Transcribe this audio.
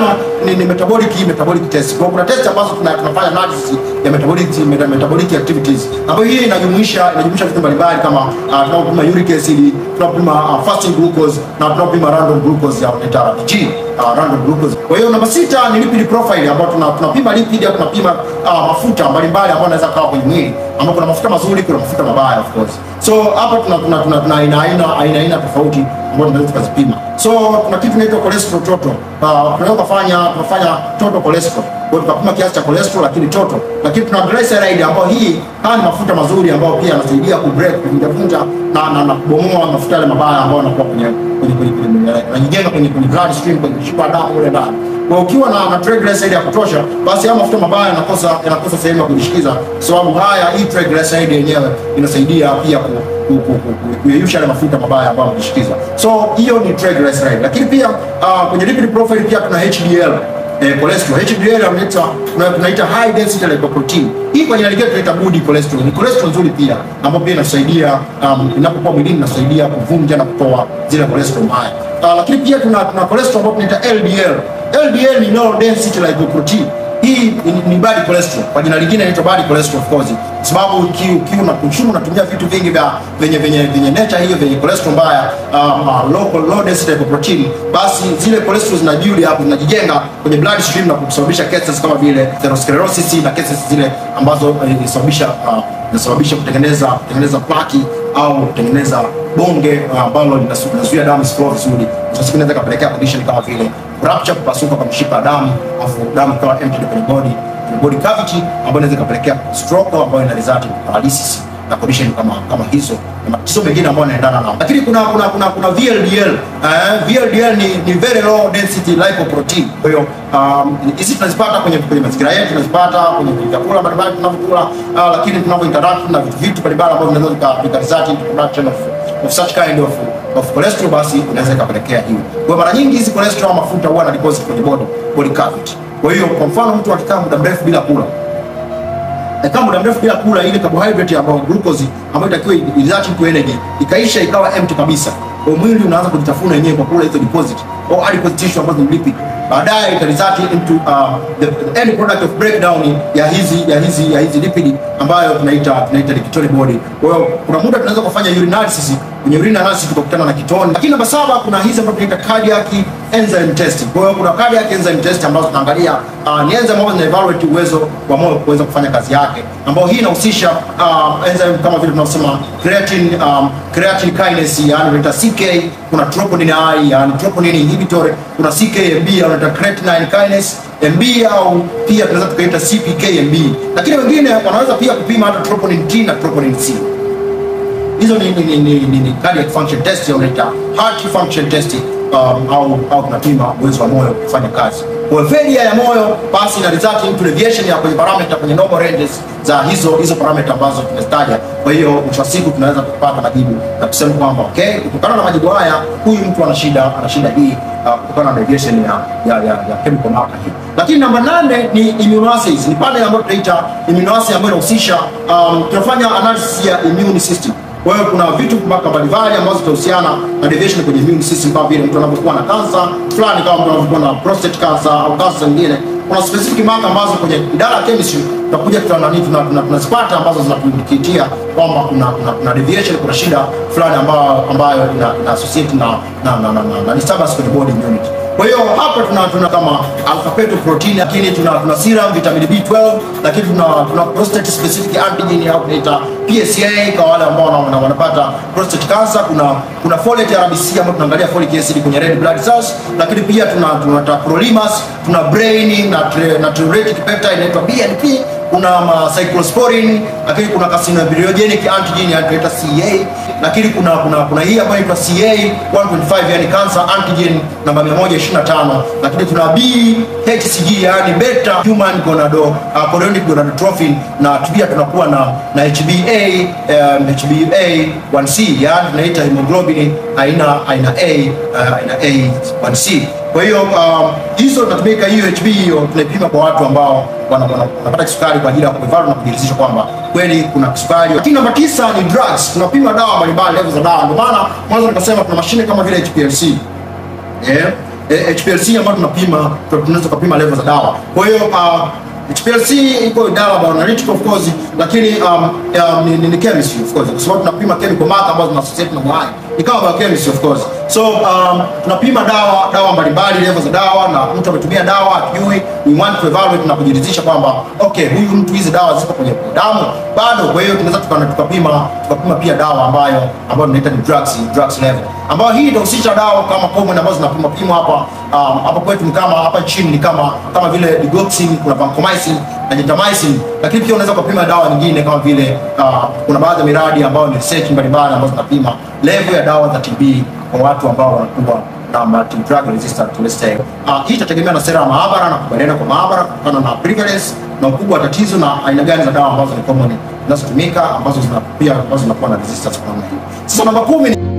tano ni, ni metabolic metabolic test. Kwa kuna test ambazo tuna, tunafanya analysis ya metabolic meta, metabolic activities ambayo hii inajumuisha inajumuisha vitu mbalimbali kama uh, tunapima uric acid, tunapima uh, fasting glucose na tunapima random glucose ya tunaita RG, uh, random glucose. Kwa hiyo namba sita ni lipid profile ambayo tuna, tunapima lipid au tunapima uh, mafuta mbalimbali ambayo yanaweza kawa kwenye mwili ambapo kuna mafuta mazuri, kuna mafuta mabaya of course. So hapo tuna tuna tuna, tuna aina aina aina aina tofauti ambazo tunaweza tukazipima. So kuna kitu inaitwa cholesterol total. Uh, tunaweza kufanya tunafanya total cholesterol. Kwa hiyo tukapima kiasi cha cholesterol lakini total. Lakini tuna glyceride ambayo hii haya ni mafuta mazuri ambayo pia yanasaidia ku break kuvunja vunja na na, na kubomoa mafuta yale mabaya ambayo yanakuwa kwenye kwenye kwenye kwenye yanajijenga kwenye kwenye blood stream kwenye mishipa ya damu kule ndani. Kwa ukiwa na, na triglyceride ya kutosha, basi haya mafuta mabaya yanakosa yanakosa sehemu ya kujishikiza, kwa sababu haya hii triglyceride yenyewe inasaidia pia ku ku- ku- ku- kuyeyusha yale mafuta mabaya ambayo yamejishikiza. So hiyo ni triglyceride, lakini pia uh, kwenye lipid profile pia tuna HDL eh, cholesterol. HDL wanaita tuna- tunaita high density lipoprotein. Hii kwa jina lingine tunaita good cholesterol. Ni cholesterol nzuri pia ambayo pia inasaidia um, inapokuwa mwilini inasaidia kuvunja na kutoa zile cholesterol mbaya. Uh, lakini pia tuna tuna cholesterol ambayo tunaita LDL. LDL ni low density lipoprotein. Hii ni, ni bad cholesterol. Kwa jina lingine inaitwa bad cholesterol of course. Kwa sababu ukiwa uki una consume unatumia vitu vingi vya venye venye venye nature hiyo venye cholesterol mbaya um, uh, low low density lipoprotein, basi zile cholesterol zinajuli hapo zinajijenga kwenye blood stream na kusababisha cancers kama vile atherosclerosis na cancers zile ambazo eh, inasababisha uh, inasababisha kutengeneza kutengeneza plaki au kutengeneza bonge uh, ambalo linasu- linazuia damu isiflow vizuri. Sasa inaweza kapelekea condition kama vile rupture, kupasuka kwa mshipa ya damu, afu damu ikawa empty kwenye body kwenye body cavity, ambayo inaweza kapelekea stroke ambayo ina result in paralysis na condition kama kama hizo na matatizo mengine ambayo yanaendana nao. Lakini kuna kuna kuna kuna VLDL. Eh, VLDL ni, ni very low density lipoprotein. Kwa hiyo um, hizi tunazipata kwenye kwenye mazingira yetu, tunazipata kwenye vyakula mbalimbali tunavyokula, uh, lakini tunavyo interact na vitu vitu mbalimbali ambavyo vinaweza vika vika result in production of of such kind of of cholesterol, basi inaweza ikapelekea hiyo. Kwa hiyo mara nyingi hizi cholesterol au mafuta huwa na deposit kwenye body body cavity. Kwa hiyo kwa mfano mtu akikaa muda mrefu bila kula kama muda mrefu bila kula ile carbohydrate ambayo glucose ambayo itakiwa result into energy ikaisha ikawa empty kabisa, kwa mwili unaanza kujitafuna yenyewe kwa kula hizo deposit au adipose tissue ambazo ni lipid, baadaye ita result into uh, the, the end product of breakdown ya hizi ya hizi ya hizi lipid ambayo tunaita tunaita ni ketone body. Kwa hiyo kuna muda tunaweza kufanya urinalysis kwenye urine analysis tukakutana na ketone. Lakini namba saba kuna hizi ambazo tunaita cardiac enzyme test. Kwa hiyo kuna cardiac enzyme test ambazo tunaangalia uh, ni enzyme ambazo zina evaluate uwezo wa moyo kuweza kufanya kazi yake, ambayo hii inahusisha uh, enzyme kama vile tunasema creatine um, creatine kinase yani tunaita CK, kuna troponin I yani troponin inhibitory, kuna CKMB au tunaita creatine kinase MB au pia tunaweza tukaita CPKMB, lakini wengine wanaweza pia kupima hata troponin T na troponin C hizo ni, ni, ni, ni, ni, ni cardiac function test au unaita heart function test um, au au tunapima uwezo wa moyo kufanya kazi. Kwa hiyo failure ya moyo basi ina result into deviation ya kwenye parameter kwenye normal ranges za hizo hizo parameter ambazo tumezitaja. Kwa hiyo mwisho wa siku tunaweza kupata majibu na kusema kwamba okay, kutokana na majibu haya huyu mtu ana shida ana shida hii uh, kutokana na deviation ya ya, ya, ya chemical marker hii. Lakini namba nane ni immunoassays, ni pale ambayo tunaita immunoassay ambayo inahusisha um, tunafanya analysis ya immune system kwa hiyo kuna vitu mpaka mbalimbali ambazo zitahusiana na deviation kwenye immune system, kama vile mtu anapokuwa na kansa fulani, kama mtu anapokuwa na prostate cancer au kansa nyingine. Kuna specific marker ambazo kwenye idara ya chemistry tutakuja tutanani tunazipata ambazo zinatuindikitia kwamba kuna, kuna, kuna deviation, kuna shida fulani ambayo ambayo ina, ina associate na na, na, na, na, na disturbance kwenye body immunity. Kwa hiyo hapa tuna tuna kama alpha fetoprotein, lakini tuna tuna serum vitamin B12, lakini tuna tuna prostate specific antigen au tunaita PSA kwa wale ambao wana- wana- wanapata prostate cancer. Kuna kuna folate RBC ambayo tunaangalia folic acid kwenye red blood cells, lakini pia tuna tuna tacrolimus, tuna brain na tre- na natriuretic peptide inaitwa BNP kuna ma cyclosporin lakini kuna carcinogenic antigen yani tunaita CA, lakini kuna kuna kuna hii ambayo inaitwa CA 1.5 yani cancer antigen namba 125, lakini tuna BHCG yani beta human gonado uh, chorionic gonadotrophin, na pia tunakuwa na na HbA um, HbA 1c yani tunaita hemoglobin aina aina A uh, aina A1c. Kwa hiyo um, hizo tunatumika hiyo HB hiyo tunaipima kwa watu ambao wana- wana- wanapata kisukari kwa ajili ya kuevaluate na kujiridhisha kwamba kweli kuna kisukari. Lakini namba tisa ni drugs, tunapima dawa mbalimbali, level za dawa. Ndio maana mwanzo nikasema tuna mashine kama vile HPLC eh, eh, HPLC ambayo tunapima tunaweza kupima level za dawa. Kwa hiyo uh, HPLC iko dawa bioanalytical of course, lakini um, um, ni, ni, ni chemistry of course, kwa sababu tunapima chemical marker ambazo zina associate na uhai, ni kama biochemistry of course. So um, tunapima dawa dawa mbalimbali, level za dawa, na mtu ametumia dawa hatujui, we want to evaluate na kujiridhisha kwamba okay, huyu mtu hizi dawa ziko kwenye damu bado. Kwa hiyo tunaweza tukana tukapima tukapima pia dawa ambayo ambayo tunaita ni drugs drugs level, ambayo hii inahusisha dawa kama common ambazo zinapima pima hapa um, hapa kwetu ni kama hapa chini ni kama kama vile digoxin, kuna vancomycin na gentamicin, lakini pia unaweza kupima dawa nyingine kama vile uh, kuna baadhi ya miradi ambayo ni research mbalimbali ambazo zinapima level ya dawa za TB kwa watu ambao wanakuwa na multi drug resistant let's say. Uh, hii itategemea na sera ya maabara na kubaliana kwa maabara kutokana na prevalence na ukubwa wa tatizo na aina gani za dawa ambazo ni common zinazotumika ambazo zina pia ambazo zinakuwa na resistance kwa namna hiyo. Sasa namba kumi ni